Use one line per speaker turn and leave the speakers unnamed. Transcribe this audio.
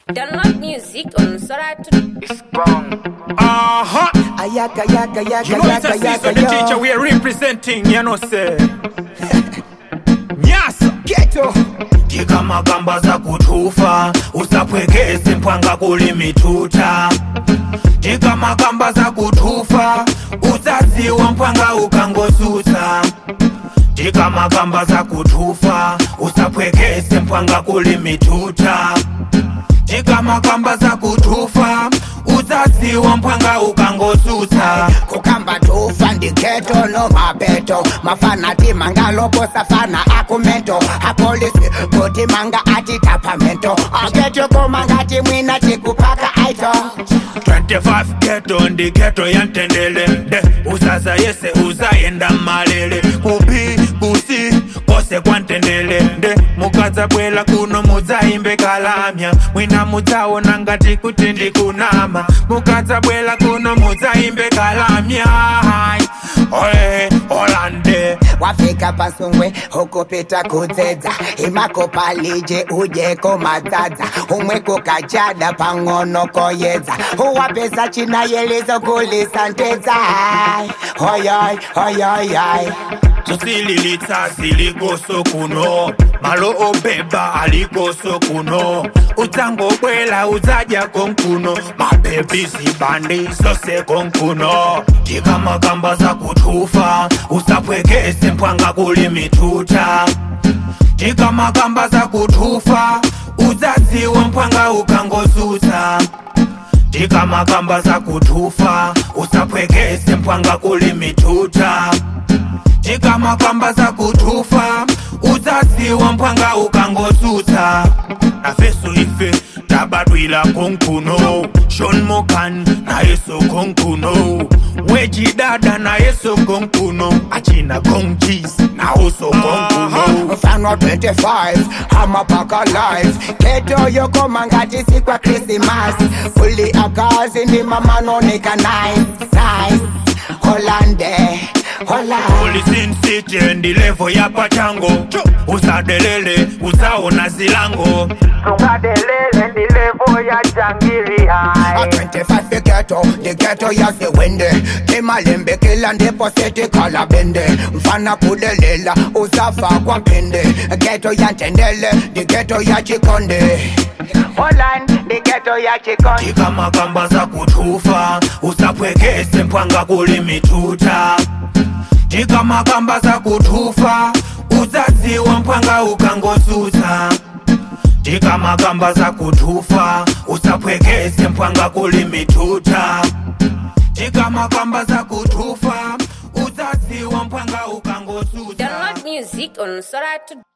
Download music on Soratu.
It's gone.
Uh-huh.
Ayaka yaka yaka
You know it's
yaka
a
yaka
season, the teacher
yo.
we are representing, you know, say. Nyasa.
Ghetto.
tika gamba za kutufa usapwekese mpwanga kuli mituta tika magamba za kutufa usaziwa mpwanga ukangosusa tika magamba za kutufa usapwekese mpwanga kuli mituta tika magamba za kutufa usaziwa mpwanga ukangosusa
kukamba tufa ndiketo no mapeto mafanati mangalopo safana akumento apolisi kuti manga ati tapamento aketo komangati mwina tikupaka aito
25 geto ndi geto ya ntendele nde uzaza yese uzayenda malele kubi kusi kose kwa ntendele nde mukadza bwela kuno mudzayimbe kalamya mwina mudzaona ngati kuti ndikunama mukadza bwela kuno mudzayimbe kalamya Hai, ole olande
wafika pasungwe hukupita kudzedza imakopalije ujeko madzadza umwe kukachada pang'ono koyedza uwapesa chinayelizo kulisa ntedza hoyoy hoyoyoy
tusililitsa zilikoso kuno malo obeba alikoso kuno udzangobwela udzadya konkuno mabebi zibandi zose konkuno tikamakamba za kutufa usapwekese mpwanga kuli mituta tikamakamba za kutufa udzadziwa mpwanga ukangosusa tikamakamba za kutufa usapwekese mpwanga kuli mituta tikamakamba za kutufa udzasiwa mpwanga ukangosusa nafeso ife tabadwila konkuno shon mokan nayeso konkuno wejidada nayeso konkuno achina konjis naoso konkuno
mfano 25 amapaka live keto yokoma ngati sikwa krismas kuli akazi ndi mamanonika nice nice holande holande
Polisin city ndi levo ya pachango usadelele usaona zilango
Tungadelele ndi levo ya jangili
A
hai.
25 ghetto, the ghetto ya siwende Timalembe kila ndipo seti kala bende Mfana kudelela usafa kwa mpinde Ghetto ya ntendele, the ghetto ya chikonde
Holland, the ghetto ya Chikondi.
tikamakamba za kutufa usapwekese mpwanga kuli mituta tikamakamba za kutufa uzaziwa mpwanga ukangosusa tikamakamba za kutufa usapwekese mpwanga kuli mituta tikamakamba za kutufa uzaziwa mpwanga ukangosusa
Download music on Soratu.